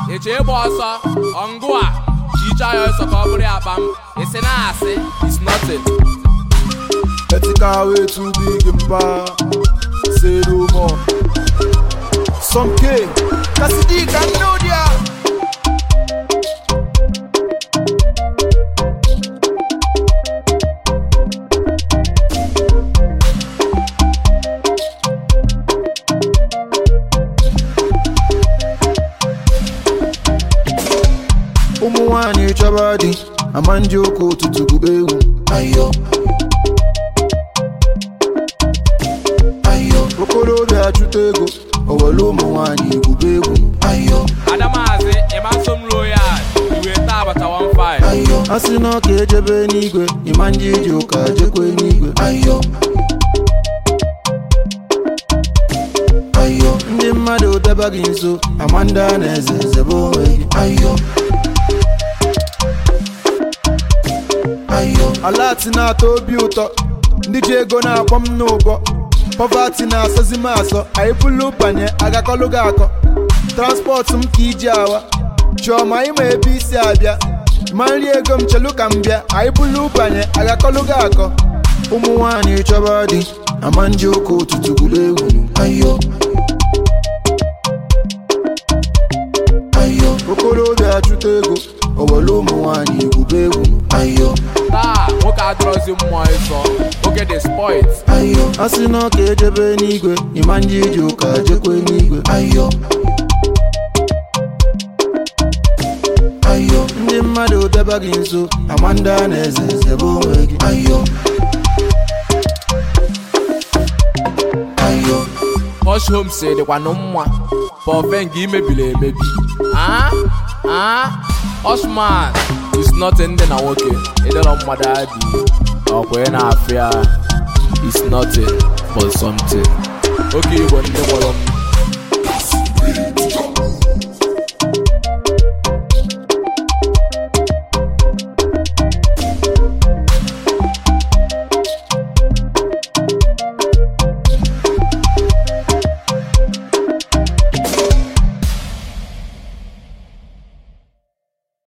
eche ịgba ọsọ ọngụ a chicha ya ọsọ ka ọ bụrụ ya akpa m isi na asị is nothing Ethical way too big in power. Say no more. Some K. Cassidy can know dia. ụmụ nwanyị chọba di ama ndị ụka ụtụtụ gụba egwu ayo ayo okorobịa achụta ego owere ụmụ nwanyị gụba egwu ayo adamazi ịma nso m royal iwe taa abata 15 ayo a sị na ọka ejebe n'igwe ịma ndị iji ụka jekwe n'igwe ayo ayo ndị mmadụ deba gị nso ama ndị a na-eze zebe onwe gị ayo ayo alati na-atọ obi ụtọ ndị ji ego na-akpọ m n'ụbọ pọvati na-asọzi m asọ anyị bulu banye agakọlụ gị akọ transpọtụ m ka iji awa chiọma ịma ebe isi abịa ma nri ego m chelu ka m bịa anyị bulu banye agakọlụ gị akọ ụmụ nwanyị chọba di ama ndị ụka ụtụtụ gụrụ egwu ayo ayo okorobịa achụta ego owere ụmụ nwanyị gụba egwu ayo taa nwoke adịrọzi mmụọ ịsọ nwoke dị spoilt ayo a sị na ọka ejebe n'igwe ịma ndị iji ụka jekwe n'igwe ayo ayo ndị mmadụ deba gị nso ama ndị a na-eze zebe onwe gị ayo ayo Hush Homes dịkwanụ mma pọfen gị imebiri emebi ah ah Osman is nothing dị na nwoke ịdịrọ mmadụ adị ọkwa ị na-afịa is nothing but something oke igbo ndị kpọrọ m